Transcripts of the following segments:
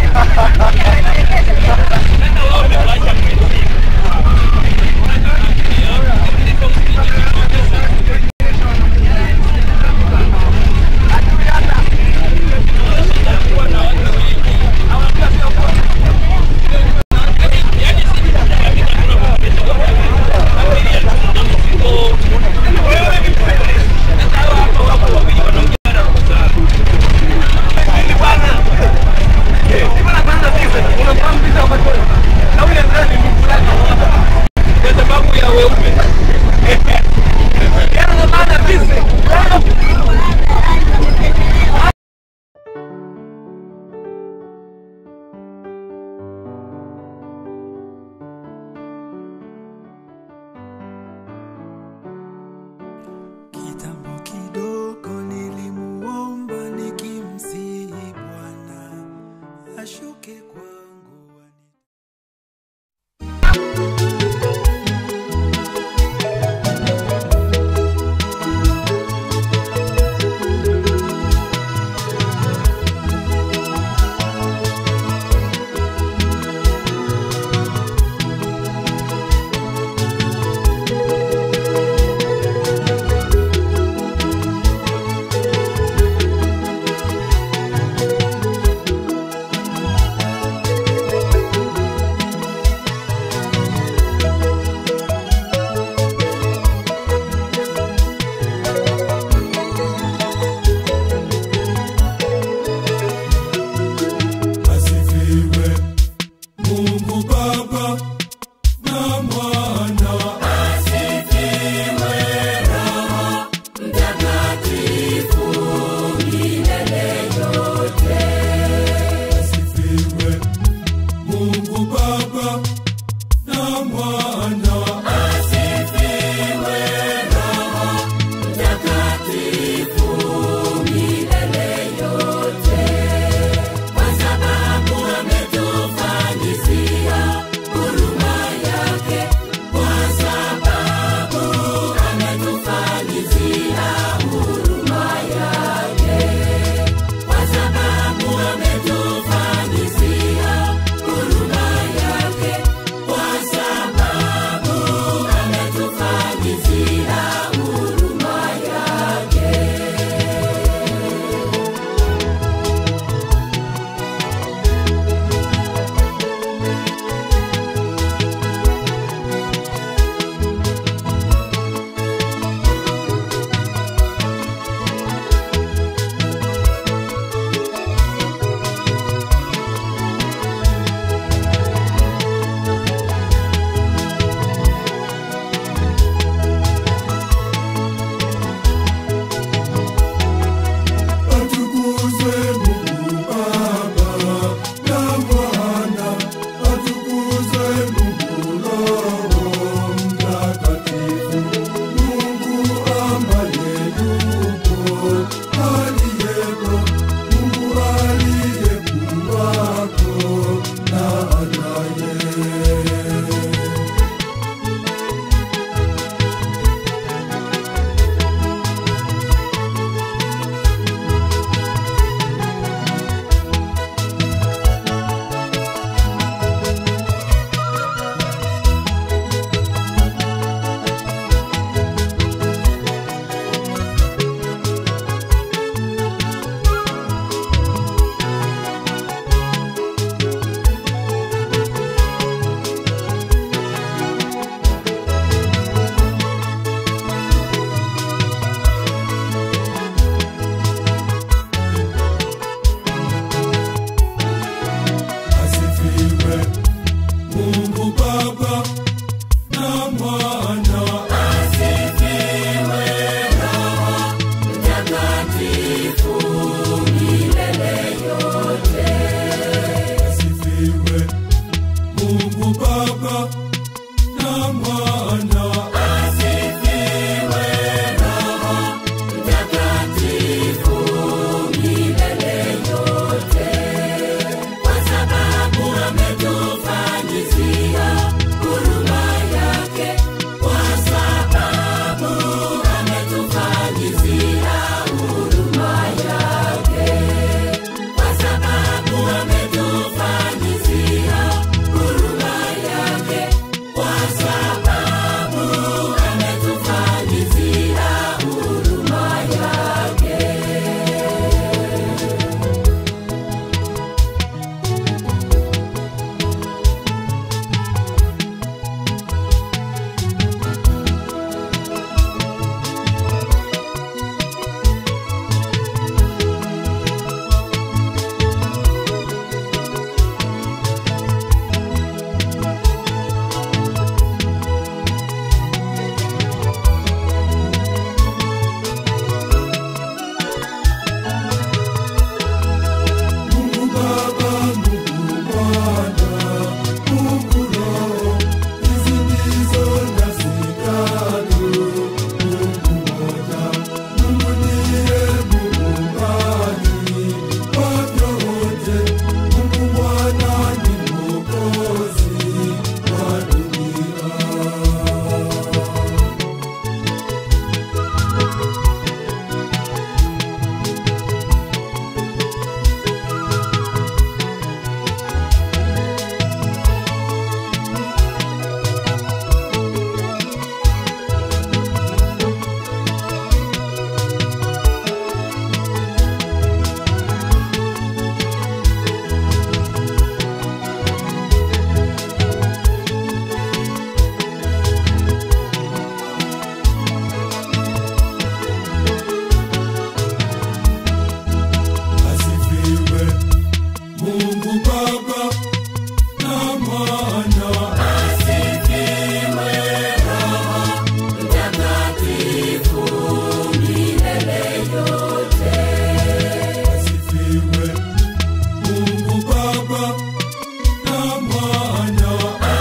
Kitambo kidogo nilimuomba nikimsihi Bwana ashuke kwangu ani Thank Mungu Baba na Mwana asifiwe. Mungu Baba na Mwana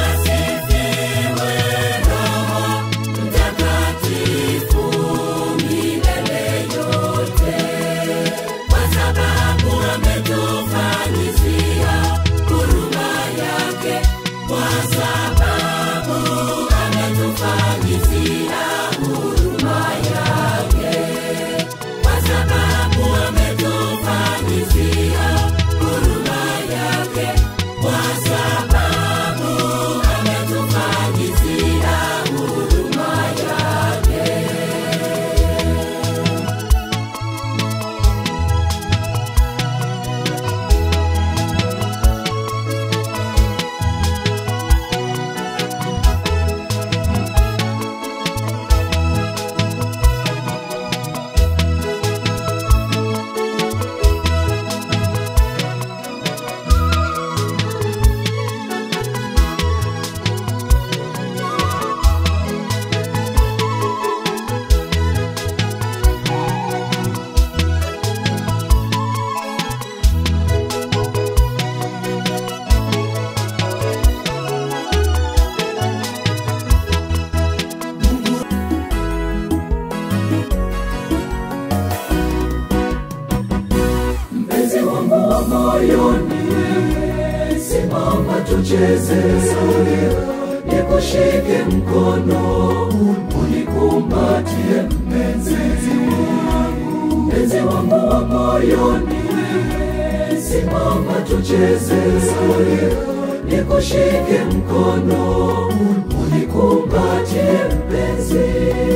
mpenzi wangu wa moyoni, simama tucheze, nikushike mkono, unikumbatie mpenzi wangu, mpenzi wangu wa moyoni, simama tucheze, nikushike mkono, unikumbatie mpenzi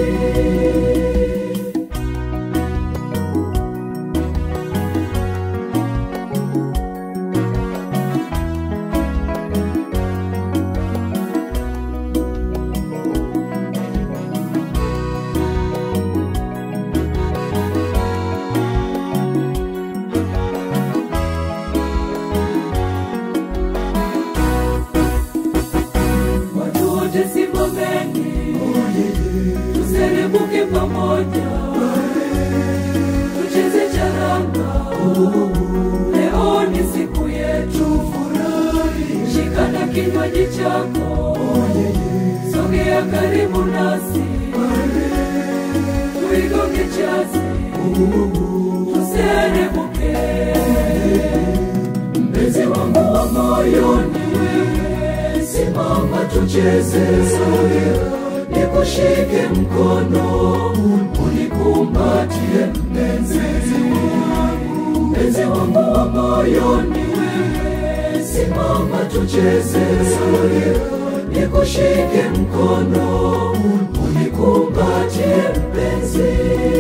watu wote simameni, tuserebuke pamoja, tucheze charanga. Leo ni siku yetu, shikana kinywaji chako, sogea karibu nasi, tuigonge chasi, tuserebuke. Mpenzi wangu wa moyoni, simama tucheze, nikushike mkono, unikumbatie mpenzi wangu, mpenzi wangu wa moyoni, simama tucheze, nikushike mkono, unikumbatie mpenzi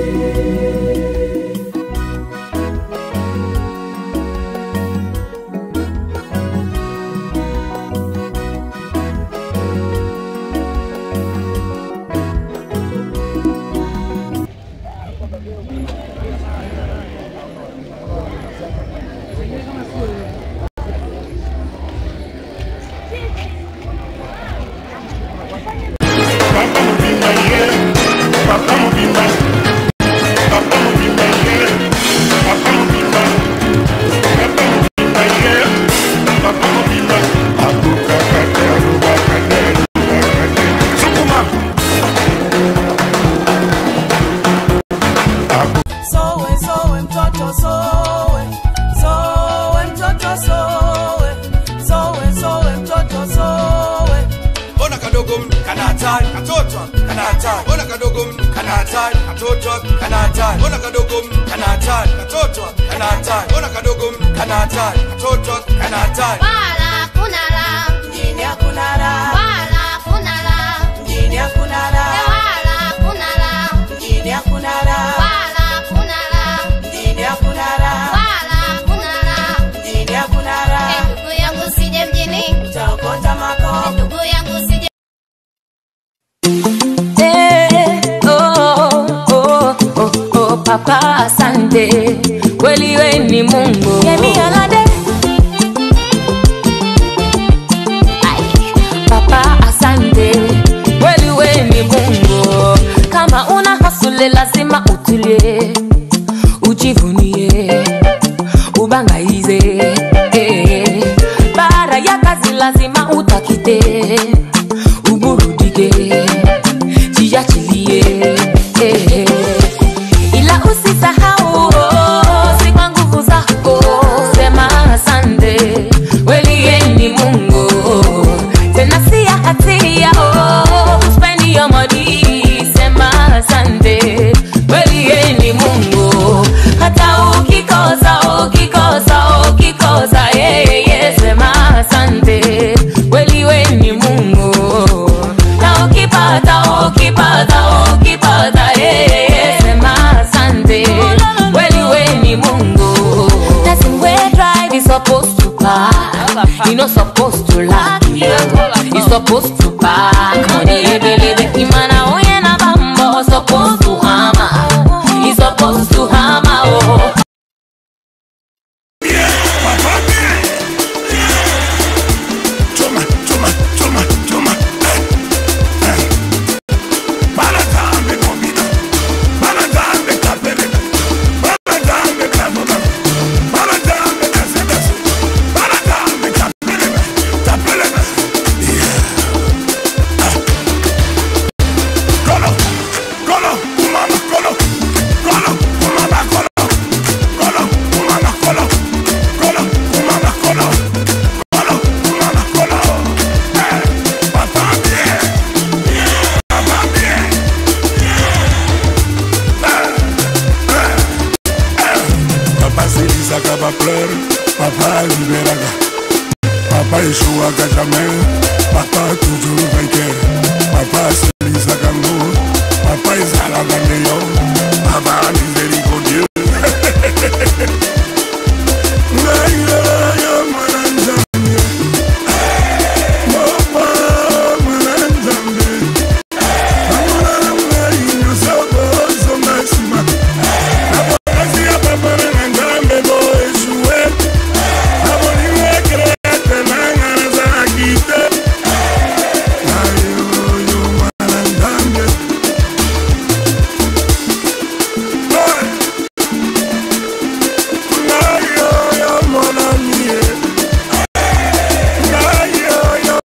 Sowe, sowe mtoto sowe, sowe mtoto sowe, sowe, sowe mtoto sowe. Mbona kadogo mno kana hatari katoto kana hatari Mbona kadogo mno kana hatari katoto kana hatari Mbona kadogo mno kana hatari katoto kana hatari Mbona kadogo mno kana hatari katoto kana hatari Wala kuna la, Mjini hakuna raha, wala kuna la, mjini hakuna raha, wala kuna la, mjini hakuna raha, wala kuna la, mjini hakuna raha, wala kuna la. mjini hakuna Eh, raha. Ndugu yangu sije mjini, Utaokota makopo ndugu yangu sije Eh, oh, oh, oh, oh, papa asante kweli we ni mungu Yemi Alade, lazima utakite uburudike jiachilie eh. ila usisahau oh, si kwa nguvu zako sema asante welieni mungu tena si ya hatia oh, spend your money sema asante welieni mungu hata ukikosa ukikosa ukikosa yeye sema asante weliweni mungu na ukipata ukipata ukipata yeye sema asante weliweni mungu Nothing where drive is supposed to park you not supposed to lack you you supposed to park money ebelebe imana onye na bambo supposed to hammer you supposed to hammer oh Choma, choma, choma, choma. Baladambe nomina. Baladambe kapere. Baladambe kabona. Baladambe kasebese. Baladambe kapere. Kapere. Kolo, kolo, umama, kolo. Kolo, umama, kolo. Kolo, umama, kolo. Kolo, umama, kolo. Kolo, umama, kolo. Eh, papa bien. Papa bien. Papa selisaka bapleure papa liberaka papa échouaka jamais papa toujours vainqueur papa